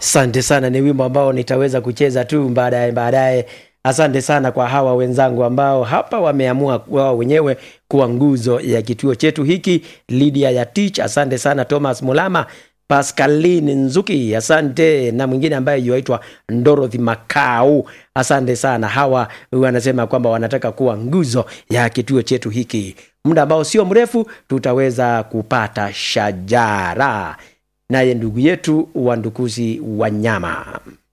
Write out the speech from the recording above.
Asante sana, ni wimbo ambao nitaweza kucheza tu baadaye baadaye. Asante sana kwa hawa wenzangu ambao hapa wameamua wao wenyewe kuwa nguzo ya kituo chetu hiki. Lydia ya Tich, asante sana. Thomas Mulama, Pascaline Nzuki, asante, na mwingine ambaye yuaitwa Dorothy Makau, asante sana. Hawa wanasema kwamba wanataka kuwa nguzo ya kituo chetu hiki. Muda ambao sio mrefu tutaweza kupata shajara naye ndugu yetu Wandukuzi Wanyama.